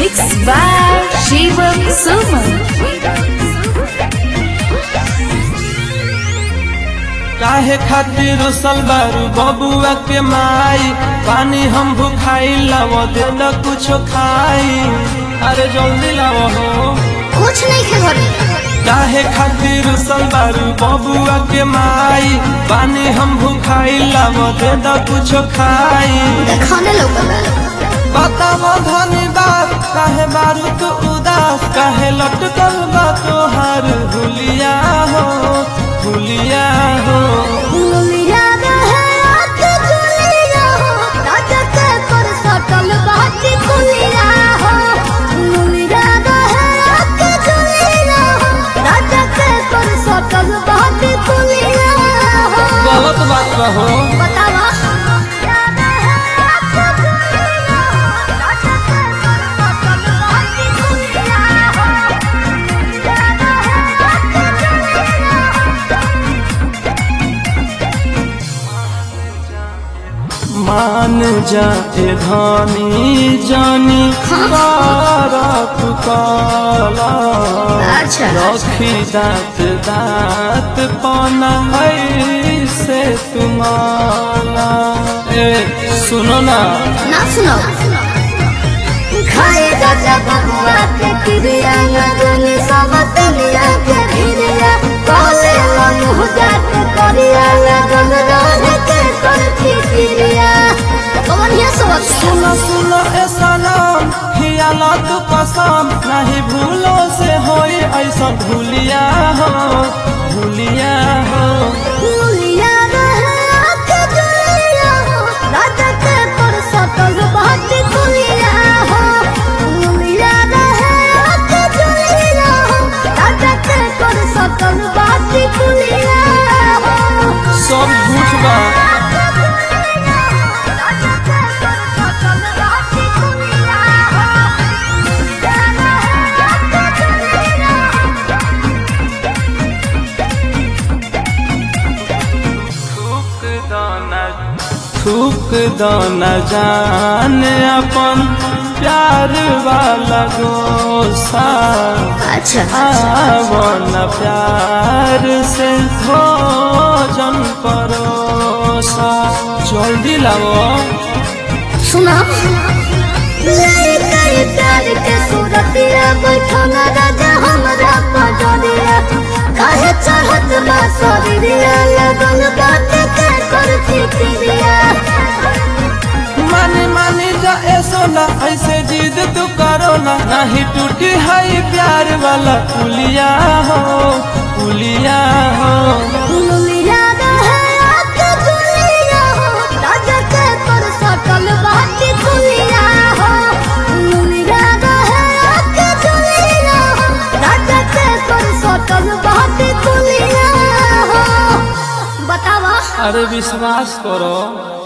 Mixed by Shivam Suman. काहे खातिर सलवारू बबुआ के माई पानी हम भुखाई लाव दे न कुछो खाई अरे जल्दी लाव हो कुछ नहीं खे घरे काहे खातिर सलवारू बबुआ के माई पानी हम भुखाई लाव दे न कुछो खाई खाने लौकल बताव धनी बात काहे बारू तू उदास काहे लटकल बा तोहार हुलिया हो हुलिया हो लुलिया रहे आके चुलिया हो राजा के पर सटल बाटी कुलिया हो लुलिया रहे आके चुलिया हो राजा के पर सटल बाटी कुलिया हो गलत बात कहो बतावा मान जा ए धनी जानी बारक काला अच्छा। रखी दांत दांत पना ऐसे तुम्हारा ए सुनो ना ना सुनो खाए राजा बबुआ के क्रिया लगन सब दुनिया के भिरिया काले मुँह जात करिया लगन रहे के कर फिक्रिया कौन ये सब सुनो सुनो ए सलाम हियाला तू कसम नहीं भूलो से होई ऐसा भूलिया हो भूलिया हो लुलिया रहे आके जुलिया हो राजा के पर सटल बात कुलिया हो लुलिया रहे आके जुलिया हो राजा के पर सटल बात कुलिया हो सब झूठ बा थूक दाना थूक दाना जान अपन प्यार वाला गोसा अच्छा आवन प्यार से भोजन परोसा जल्दी लाओ सुना प्यार के सूरतिया बैठना राजा हमरा पजरिया काहे चढ़त बा शरीरिया लगन बात के कर फिक्रिया मानी मानी जा ऐसो ना ऐसे जिद तू करो ना नहीं टूटी है प्यार वाला पुलिया हो पुलिया हो लुलिया रहे आके जुलिया हो राजा के पर सटल बाटी कुलिया हो लुलिया रहे आके जुलिया हो राजा के पर सटल बाटी कुलिया हो बतावा अरे विश्वास करो